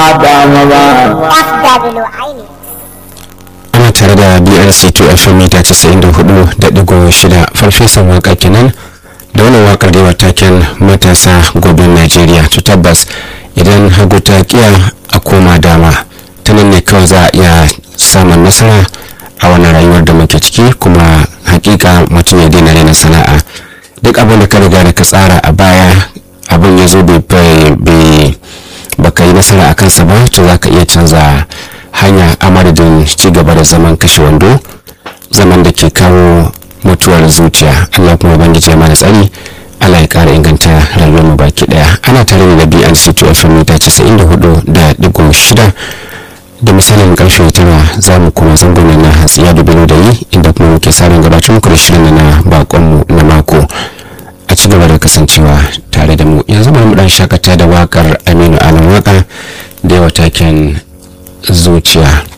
damu ba FW Aini. ana tare da brc 2 fm mita 94.6 farfesan waka kenan da wannan wakar da taken matasa gobin najeriya to tabbas idan hagu ta kiya a koma dama ta nan ne kawai za a iya samun nasara a wannan rayuwar da muke ciki kuma hakika mutum ya daina rena sana'a duk abin da ka riga da ka tsara a baya abin ya zo bai baka yi nasara a kansa ba to za ka iya canza hanya a madadin ci gaba da zaman kashe wando zaman da ke kawo mutuwar zuciya allah kuma ubangiji ya mana tsari allah ya kara inganta rayuwar mu baki daya ana tare da brc 2 fm mita 94 da digo shida da misalin karfe tara za mu kuma zangon na hatsiya dubino da yi inda kuma muke sabon gabatar muku da shirin na bakonmu na mako a ci gaba da kasancewa tare da mu yanzu bari mu dan shakata da wakar aminu alan waka da yawa taken zuciya